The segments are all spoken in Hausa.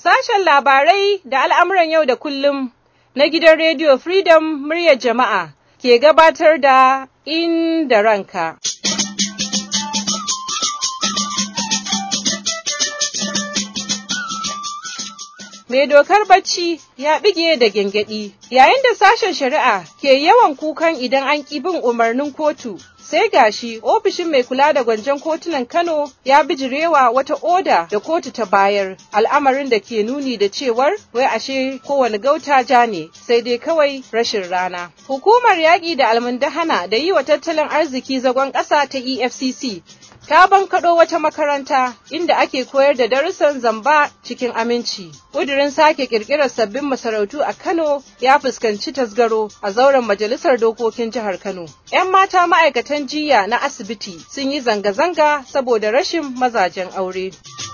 Sashen labarai da al'amuran yau da kullum na gidan Radio Freedom muryar jama'a ke gabatar da inda ranka. Mai dokar bacci ya bige da gyangyaɗi yayin da sashen shari'a ke yawan kukan idan an ƙi bin umarnin kotu sai gashi ofishin mai kula da gwanjon kotunan Kano ya bijirewa wata oda da kotu ta bayar al'amarin da ke nuni da cewar wai ashe kowane gauta ja ne sai dai kawai rashin rana. Hukumar yaƙi da almundahana da yi wa tattalin arziki zagon ƙasa ta EFCC ta bankaɗo wata makaranta inda ake koyar da darussan zamba cikin aminci. Ƙudurin sake ƙirƙirar sabbin masarautu a Kano ya fuskanci tasgaro a zauren majalisar dokokin jihar Kano. 'Yan mata ma'aikatan jiya na asibiti sun yi zanga-zanga saboda rashin mazajen aure.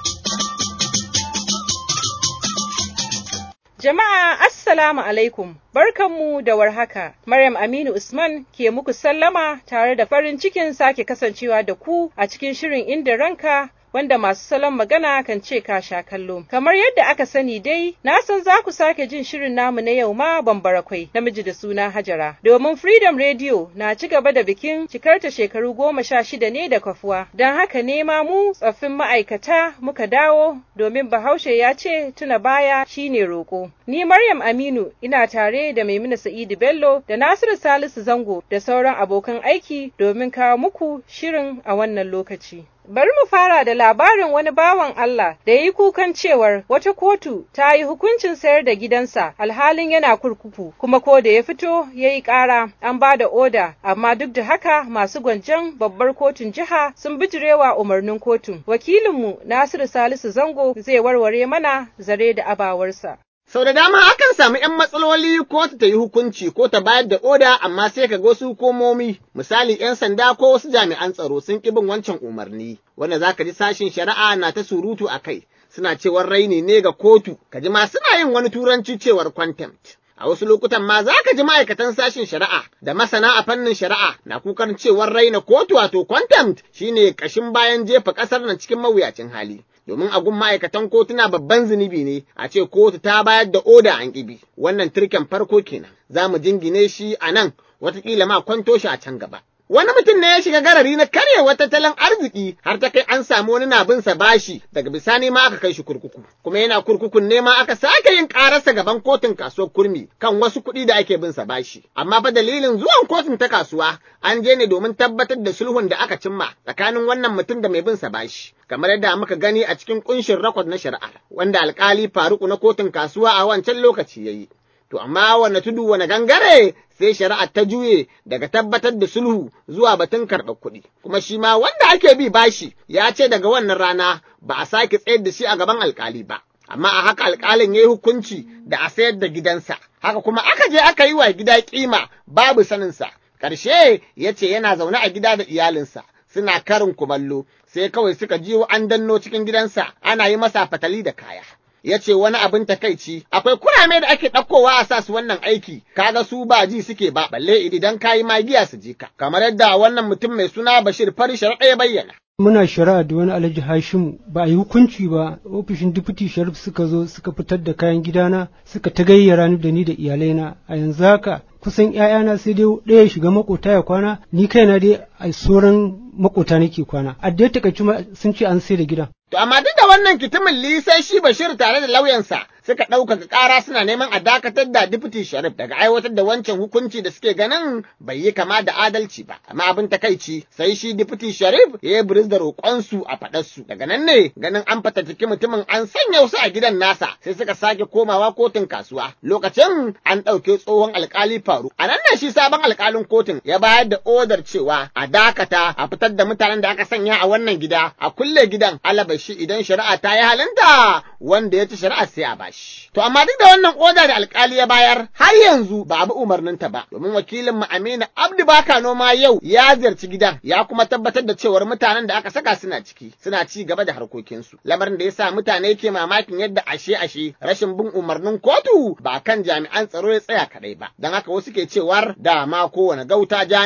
Jama'a Assalamu alaikum, barkanmu da warhaka. Maryam Aminu Usman ke muku sallama tare da farin cikin sake kasancewa da ku a cikin shirin inda ranka wanda masu salon magana kan ce ka sha kallo. Kamar yadda aka sani dai, na san za ku sake jin shirin namu na yau ma bambarakwai namiji da suna Hajara. Domin Freedom Radio na ci gaba da bikin cikarta shekaru goma sha shida ne da kafuwa. Don haka ne ma mu tsaffin ma'aikata muka dawo domin Bahaushe ya ce tuna baya shine roƙo. Ni Maryam Aminu ina tare da Maimuna Sa'idu Bello da Nasiru Salisu Zango da sauran abokan aiki domin kawo muku shirin a wannan lokaci. Bari mu fara da labarin wani bawan Allah da ya yi kukan cewar wata kotu ta yi hukuncin sayar da gidansa alhalin yana kurkuku kuma ko da ya fito ya yi ƙara an ba da oda amma duk da haka masu gwanjan babbar kotun jiha sun bijirewa umarnin kotun. Wakilinmu Nasiru Salisu Zango zai warware mana zare da abawarsa. Sau da dama akan samu ‘yan matsaloli ko ta yi hukunci ko ta bayar da oda amma sai ka ga wasu hukumomi misali ‘yan sanda ko wasu jami'an tsaro sun ƙi bin wancan umarni wanda za ka ji sashin shari'a na ta surutu a kai suna cewar raini ne ga kotu ka ji ma suna yin wani turanci cewar contempt. A wasu lokutan ma za ka ji ma'aikatan sashin shari'a da masana a fannin shari'a na kukan cewar raina kotu wato contempt shine ƙashin bayan jefa ƙasar nan cikin mawuyacin hali. domin a gun ma'aikatan kotuna babban zunubi ne a ce kotu ta bayar da oda an ƙibi wannan turken farko kenan za mu jingine shi a nan watakila ma kwanto shi a can gaba. Wani mutum ne ya shiga garari na karyewar tattalin arziki har ta kai an samu wani na binsa bashi daga bisani ma aka kai shi kurkuku. Kuma yana kurkukun ne ma aka sake yin ƙararsa gaban kotun kasuwar kurmi kan wasu kuɗi da ake binsa bashi. Amma fa dalilin zuwan kotun ta kasuwa an je ne domin tabbatar da sulhun da aka cimma tsakanin wannan mutum da mai binsa bashi. Kamar yadda muka gani a cikin kunshin rakwad na shari'ar wanda alkali Faruku na kotun kasuwa a wancan lokaci ya yi. To amma wane tudu wane gangare sai shari'ar ta juye daga tabbatar da sulhu zuwa batun karɓar kuɗi. Kuma shi ma wanda ake bi bashi ya ce daga wannan rana ba a sake tsayar da shi a gaban alkali ba. Amma a haka alkalin ya yi hukunci da a sayar da gidansa. Haka kuma aka je aka yi wa gida kima babu saninsa. Ƙarshe ya ce yana zaune a gida da iyalinsa. Suna karin kumallo sai kawai suka jiwo an danno cikin gidansa ana yi masa fatali da kaya. ya ce wani abin takaici akwai kurame da ake ɗaukowa a sa su wannan aiki kaga su ba ji suke ba balle idan kayi magiya su ji ka kamar yadda wannan mutum mai suna Bashir Fari Sharaɗa ya bayyana. Muna shari'a da wani Alhaji Hashimu ba a yi hukunci ba ofishin Deputy Sharif suka zo suka fitar da kayan gidana suka ta gayyara ni da ni da iyalaina a yanzu haka kusan ‘ya'yana sai dai ɗaya shiga makota ya kwana ni kaina dai a sauran makota nake kwana a da takaici sun ce an sai da gidan. To amma duk da wannan kitimin lisai shi Bashir tare da lauyansa suka ɗaukaka ƙara suna neman a dakatar da Deputy Sharif daga aiwatar da wancan hukunci da suke ganin bai yi kama da adalci ba. Amma abin takaici sai shi Deputy Sharif ya yi biris da roƙonsu a faɗarsu. Daga nan ne ganin an fatattaki mutumin an sanya wasu a gidan nasa sai suka sake komawa kotun kasuwa. Lokacin an ɗauke tsohon alƙali faru. A nan ne shi sabon alƙalin kotun ya bayar da odar cewa a dakata a fitar da mutanen da aka sanya a wannan gida a kulle gidan alabashi idan shari'a ta yi halinta wanda ya ci shari'a sai a bashi. To amma duk da wannan oda da alkali ya bayar har yanzu ba abu umarninta ba domin wakilin mu Aminu Abdu Baka noma yau ya ziyarci gidan ya kuma tabbatar da cewar mutanen da aka saka suna ciki suna ci gaba da harkokinsu. Lamarin da ya sa mutane ke mamakin yadda ashe ashe rashin bin umarnin kotu ba kan jami'an tsaro ya tsaya kadai ba. Don haka wasu ke cewar da ma kowane gauta ja ne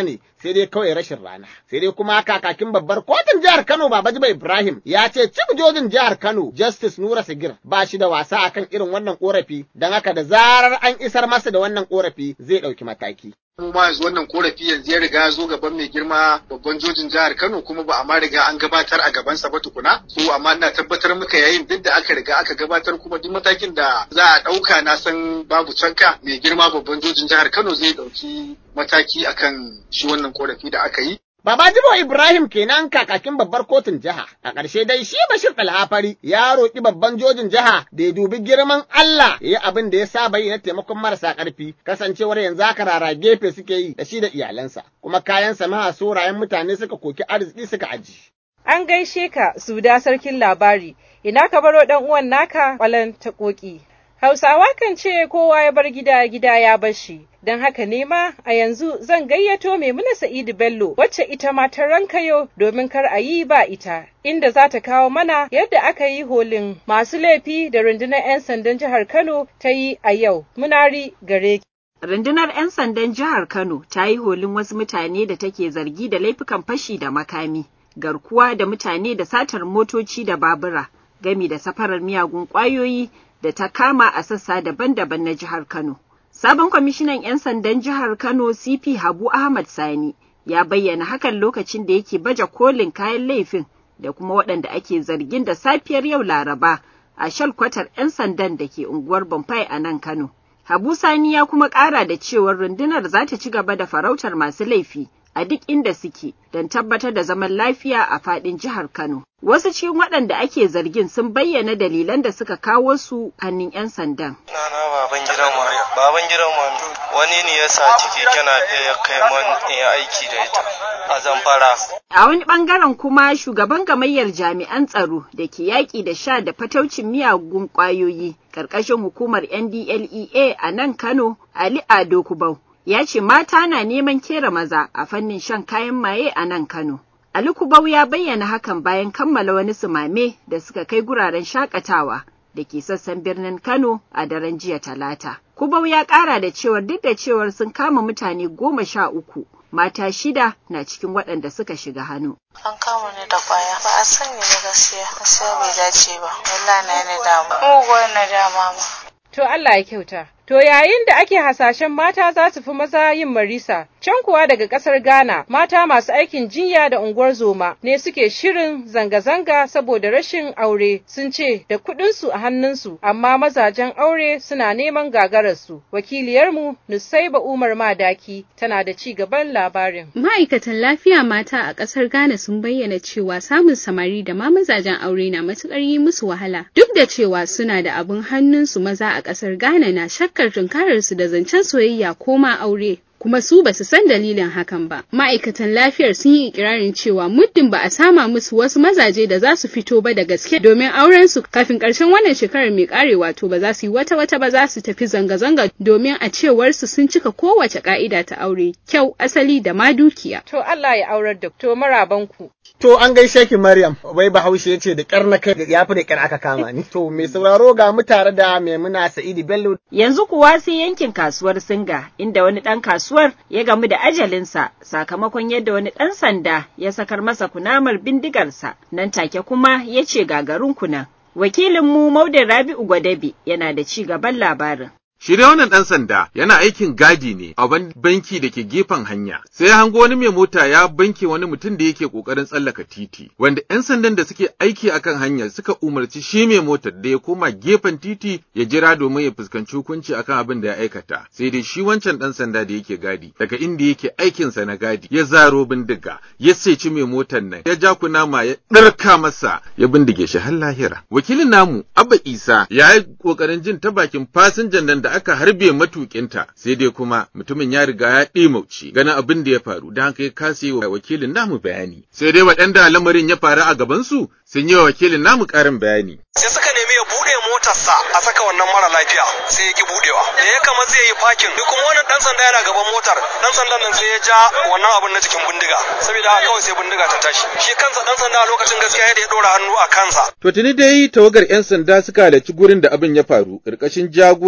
sai dai kawai rashin rana. Sai dai kuma kakakin babbar kotun jihar Kano Baba Jiba Ibrahim ya ce cib jojin jihar Kano Justice Nura Sigir ba shi da wasa akan irin wannan korafi don haka da zarar an isar masa da wannan korafi zai ɗauki mataki. mu ma yanzu wannan korafi yanzu ya riga ya zo gaban mai girma babban jojin jihar Kano kuma ba a ma riga an gabatar a gabansa ba tukuna so amma ina tabbatar muka yayin duk da aka riga aka gabatar kuma duk matakin da za a ɗauka na san babu canka mai girma babban jojin jihar Kano zai ɗauki mataki akan shi wannan korafi da aka yi Babajibo Ibrahim kenan kakakin babbar kotun jiha. A ƙarshe dai shi Bashir Alhafari ya roƙi babban jojin jiha da ya dubi girman Allah ya yi abin da ya saba yi na taimakon marasa ƙarfi, kasancewar yanzu haka rara gefe suke yi da shi da iyalansa, kuma kayan samaha sorayen mutane suka koki arziki suka aji. An gaishe ka suda sarkin labari, ina ka baro ɗan uwan naka ƙwalan ta ƙoƙi. Hausawa kan ce kowa ya bar gida gida ya bar shi, don haka ne ma a yanzu zan gayyato Maimuna Sa'idu Bello wacce ita ma ta rankayo domin kar a yi ba ita, inda za ta kawo mana yadda aka yi holin masu laifi da rundunar 'yan sandan jihar Kano ta yi a yau. Munari gare ki. Rundunar 'yan sandan jihar Kano ta yi holin wasu mutane da take zargi da laifukan fashi da makami, garkuwa da mutane da satar motoci da babura, gami da safarar miyagun ƙwayoyi da ta kama a sassa daban-daban na jihar Kano. Sabon kwamishinan 'yan sandan jihar Kano CP Habu Ahmad Sani ya bayyana hakan lokacin da yake baje kolin kayan laifin da kuma waɗanda ake zargin da safiyar yau Laraba a shalkwatar 'yan sandan da ke unguwar Bomfai a nan Kano. Habu Sani ya kuma ƙara da cewar rundunar za ta ci gaba da farautar masu laifi a duk inda suke don tabbatar da zaman lafiya a faɗin jihar Kano. Wasu cikin waɗanda ake zargin sun bayyana dalilan da suka kawo su hannun 'yan sandan. Nana baban gidan mu, baban gidan mu wani ne ya sa ciki kana ya kai man in aiki da ita a Zamfara. A wani ɓangaren kuma shugaban gamayyar jami'an tsaro da ke yaƙi da sha da fataucin miyagun ƙwayoyi ƙarƙashin hukumar NDLEA a nan Kano, Ali Ado Kubau. ya ce mata na neman kera maza a fannin shan kayan maye a nan Kano. Ali Kubau ya bayyana hakan bayan kammala wani sumame da suka kai guraren shakatawa da ke sassan birnin Kano a daren jiya talata. Kubau ya ƙara da cewar duk da cewar sun kama mutane goma sha uku, mata shida na cikin waɗanda suka shiga hannu. An kama ni da kwaya ba a sani ba gaskiya, gaskiya bai dace ba, wallahi na ni damu. Muguwar na dama ma. To Allah ya kyauta. To yayin da ake hasashen mata za su fi maza yin marisa, can kuwa daga ƙasar Ghana mata masu aikin jinya da unguwar zoma ne suke shirin zanga-zanga saboda rashin aure sun ce da kuɗinsu a hannunsu amma mazajen aure suna neman gagararsu. Wakiliyarmu Nusaiba Umar Madaki tana da ci gaban labarin. Ma'aikatan lafiya mata a ƙasar Ghana sun bayyana cewa samun samari da ma mazajen aure na matuƙar yi musu wahala duk da cewa suna da abin hannunsu maza a ƙasar Ghana na shakkar tunkararsu da zancen soyayya ko ma aure. kuma su ba su san dalilin hakan ba. Ma'aikatan lafiyar sun yi ikirarin cewa muddin ba a sama musu wasu mazaje da za su fito ba da gaske domin auren su kafin ƙarshen wannan shekarar mai ƙarewa to ba za su yi wata wata ba za su tafi zanga-zanga domin a cewar su sun cika kowace ƙa'ida ta aure kyau asali da ma dukiya. To Allah ya aurar da to marabanku. To an gaishe ki Maryam, wai Bahaushe ya ce da ƙyar na kai ya fi da ƙyar aka kama ni. To mai sauraro ga mu tare da Maimuna Sa'idu Bello. Yanzu kuwa sai yankin kasuwar Singa inda wani ɗan kasuwar ya gamu da ajalinsa sakamakon yadda wani ɗan sanda ya sakar masa kunamar bindigarsa nan take kuma ya ce gagarin kunan. Wakilinmu Maudin Rabi'u Gwadabe yana da ci gaban labarin. Shi dai wannan ɗan sanda yana aikin gadi ne a wani banki da ke gefen hanya. Sai ya hango wani mai mota ya banke wani mutum da yake ƙoƙarin tsallaka titi. Wanda 'yan sandan da suke aiki akan hanyar suka umarci shi mai motar da ya koma gefen titi ya jira domin ya fuskanci hukunci akan abin da ya aikata. Sai dai shi wancan ɗan sanda da yake gadi daga inda yake aikinsa na gadi ya zaro bindiga ya seci mai motar nan ya ja kunama ya ɗarka masa ya bindige shi har lahira. Wakilin namu Abba Isa ya yi ƙoƙarin jin ta bakin fasinjan nan da aka harbe matukinta sai dai kuma mutumin ya riga ya ɗimauci ganin abin da ya faru don haka ya kasa yi wa wakilin namu bayani sai dai waɗanda lamarin ya faru a gabansu sun yi wa wakilin namu ƙarin bayani. Sai suka nemi ya buɗe motarsa a saka wannan mara lafiya sai ya ki buɗewa. Da ya kama zai yi fakin duk kuma wannan ɗan sanda yana gaban motar ɗan sandan nan sai ya ja wannan abin na cikin bindiga saboda haka kawai sai bindiga ta tashi. Shi kansa ɗan sanda a lokacin gaskiya yadda ya ɗora hannu a kansa. To tuni dai tawagar 'yan sanda suka halarci gurin da abin ya faru ƙarƙashin jagorancin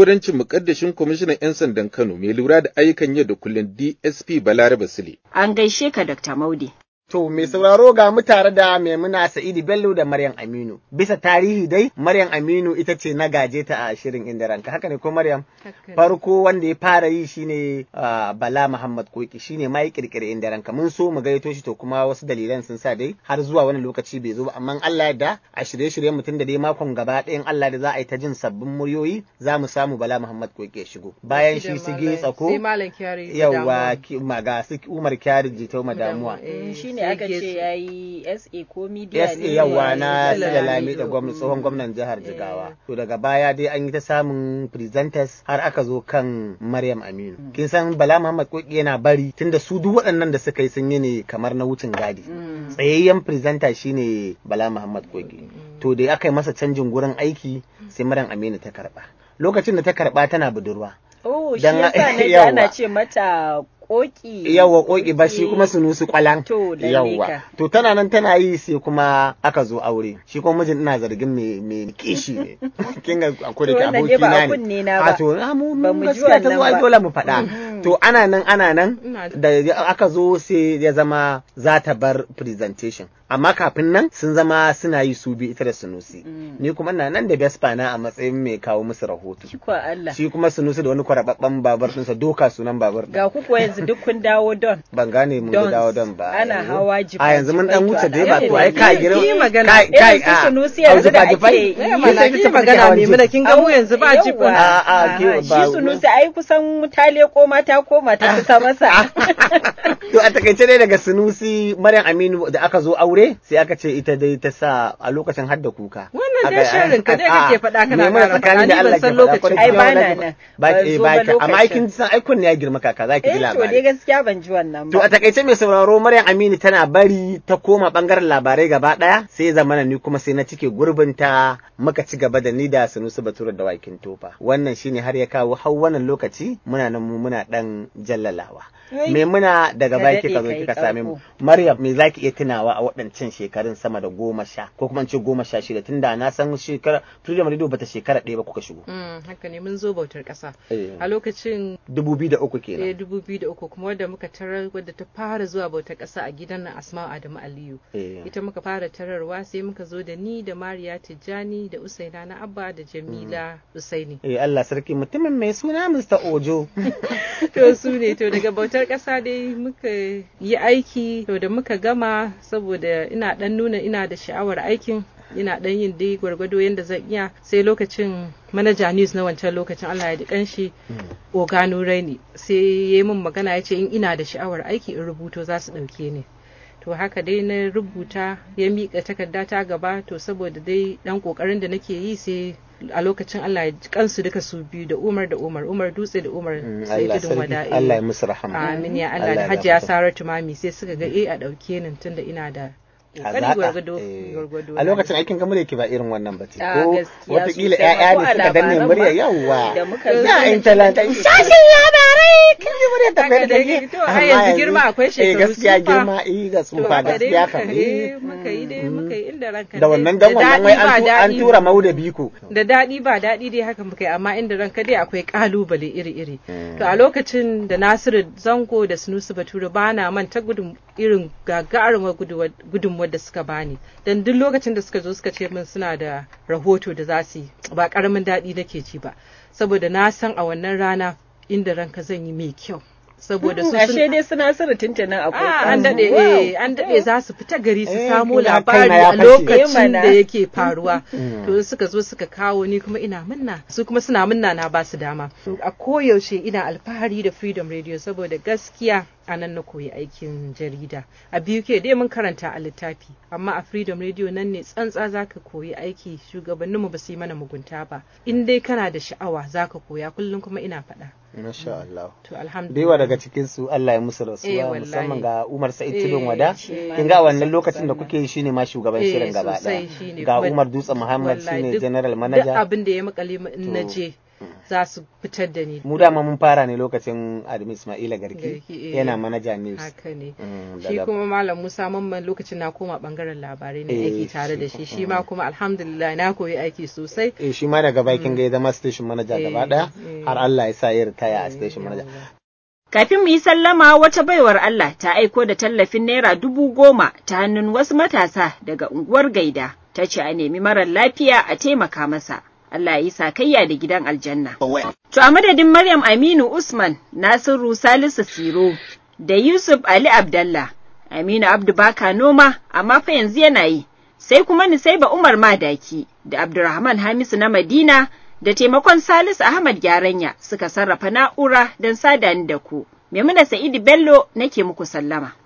mukaddashin kwamishinan 'yan sandan Kano mai lura da ayyukan yau da kullum DSP Balarabe Sule. An gaishe ka Dr. Maudi. To, mai sauraro ga mu tare da Maimuna Sa'idu Bello da Maryam Aminu. Bisa tarihi dai, Maryam Aminu ita ce na gaje ta a shirin inda ranka. Haka ne ko Maryam? Farko wanda ya fara yi shine uh, Bala Muhammad Koki shine ma ya kirkire inda ranka. Mun so mu gaito shi to kuma wasu dalilan sun sa dai har zuwa wani lokaci bai zo ba amma Allah da a shirye-shiryen mutum da dai makon gaba ɗayan Allah da za a yi ta jin sabbin muryoyi za mu samu Bala Muhammad Koki ya shigo. Bayan shi sige tsako. Yawwa ga su Umar Kyari Jitau Madamuwa. ne aka ce ya yi SA ko media ne yawa na Silalami da tsohon gwamnan jihar Jigawa. To daga baya dai an yi ta samun presenters har aka zo kan Maryam Aminu. Kin san Bala Muhammad Koki yana bari tunda su duk waɗannan da suka yi sun yi ne kamar na wucin gadi. Tsayayyen presenter shine Bala Muhammad Koki. To da aka yi masa canjin gurin aiki sai Maryam Aminu ta karba. Lokacin da ta karba tana budurwa. Oh, shi yasa na ana ce mata koki yawa koki ba shi kuma su nusu kwalan yawa to tana nan tana yi sai kuma aka zo aure shi kuma mijin ina zargin me me kishi ne kin ga akwai da aboki na ne a to mu gaskiya ta zuwa dole mu faɗa to ana nan ana nan da aka zo sai ya zama za ta bar presentation amma kafin nan sun zama suna yi su bi ita da sunusi ni kuma ina nan da Vespa na a matsayin mai kawo musu rahoto shi kuma sunusi da wani kwarababban babar ɗinsa doka sunan babar ga ku kuwa yanzu duk kun dawo don ban gane mun dawo don ba ana hawa jifa a yanzu mun dan wuce da ba to ai ka gira kai kai a sunusi yanzu da ake yi magana mai muna kin ga mu yanzu ba jifa a a shi sunusi ai kusan ta leko mata koma ta kusa masa to a takaice dai daga sunusi Maryam Aminu da aka zo aure sai aka ce ita dai ta sa a lokacin hadda kuka wannan dai shirin ka dai kake faɗa kana fara tsakani da Allah ke lokacin ai ba na nan ba ke ba ka amma aikin san ai kun ya girma kaka zaki ji labari to dai gaskiya ban ji wannan ba to a takaice mai sauraro Maryam Aminu tana bari ta koma bangaren labarai gaba daya sai zamana ni kuma sai na cike gurbinta muka ci gaba da ni da Sanusi Bature da Wakin Tofa wannan shine har ya kawo har wannan lokaci muna nan mu muna dan jallalawa me muna daga baya kika zo kika same mu Maryam me zaki iya tunawa a waɗancan shekarun sama da goma sha ko kuma ce goma sha shida tunda na san shekara Freedom Radio bata shekara ɗaya ba kuka shigo haka ne mun zo bautar ƙasa a lokacin dubu biyu da uku kenan eh dubu biyu da uku kuma wadda muka tarar wadda ta fara zuwa bautar ƙasa a gidan nan Asma'u Adamu Aliyu ita muka fara tararwa sai muka zo da ni da Mariya Tijjani da Usaina na Abba da Jamila Usaini eh Allah sarki mutumin mai suna Mr. Ojo to su ne to daga bautar ƙasa dai muka yi aiki to da muka gama saboda ina dan nuna ina da sha'awar aikin ina dan yin dai gwargwado yadda zan iya sai lokacin manaja news na wancan lokacin Allah ya ji kanshi ogano raini sai ya yi min magana ya ce in ina da sha'awar aiki in rubuto za su ɗauke ni to haka dai na rubuta ya miƙa takarda ta gaba to saboda dai ɗan ƙoƙarin da nake yi sai a lokacin Allah ya ji kansu duka su biyu da Umar da Umar Umar Dutse da Umar sai tudun wada'i Allah ya musu rahama amin ya Allah da Hajiya Saratu Mami sai suka ga eh a ɗauke ni tunda ina da kokari gwargwado a lokacin aikin gamu da yake ba irin wannan ba ce ko watakila ƴaƴa ne suka danne murya yawwa ya in talanta shashin labarai kin ji murya ta fara da ke to a yanzu girma akwai shekaru gaskiya girma eh ga tsufa gaskiya kam eh muka yi dai muka yi inda ranka da wannan dan wannan wai an tura mauda biko da dadi ba dadi dai haka muka yi amma inda ranka dai akwai kalubale iri iri to a lokacin da Nasiru Zango da Sunusi Bature ba na manta gudun irin gagarumar gudunmuwar da suka bani dan duk lokacin da suka zo suka ce min suna da rahoto da za su yi ba karamin daɗi nake ci ba saboda na san a wannan rana inda ranka zan yi mai kyau saboda su ashe dai suna sirri tuntunan akwai an dade eh an dade za su fita gari su samo labari a lokacin da yake faruwa to suka zo suka kawo ni kuma ina munna su kuma suna munna na ba su dama a koyaushe ina alfahari da freedom radio saboda gaskiya a nan na koyi aikin jarida a biyu ke dai mun karanta a littafi amma a freedom radio nan ne tsantsa zaka koyi aiki shugabanninmu ba su yi mana mugunta ba in dai kana da sha'awa zaka koya kullum kuma ina faɗa Masha Allah. To alhamdulillah. Da daga cikin su Allah ya musu rasuwa musamman ga Umar Sa'id Tudun Wada. Kin ga wannan lokacin da kuke yi shine ma shugaban shirin gaba ɗaya. Ga Umar Dutse Muhammad shine general manager. Duk abin da ya makale in na je za su fitar da ni. Mu dama mun fara ne lokacin Adamu Ismaila Garki yana manaja news. Haka ne. Shi kuma Malam Musa Mamman lokacin na koma bangaren labarai ne aiki tare da shi. Shi ma kuma alhamdulillah na koyi aiki sosai. Eh shi ma daga bakin ga ya zama station manager gaba daya. har Allah ya sa ya ritaya a station manager Kafin mu yi sallama wata baiwar Allah ta aiko da tallafin naira dubu goma ta hannun wasu matasa daga unguwar Gaida. Ta ce a nemi marar lafiya a taimaka masa. Allah ya yi sakayya da gidan aljanna. To a madadin Maryam Aminu Usman, Nasiru Salisu Siro, da Yusuf Ali Abdallah, Aminu Abdu Baka Noma, amma fa yanzu yana yi. Sai kuma Nisaiba Umar Madaki da Abdurrahman Hamisu na Madina da taimakon Salisu Ahmad Gyaranya suka sarrafa na'ura don sada ni da ku. Maimuna Sa'idu Bello nake muku sallama.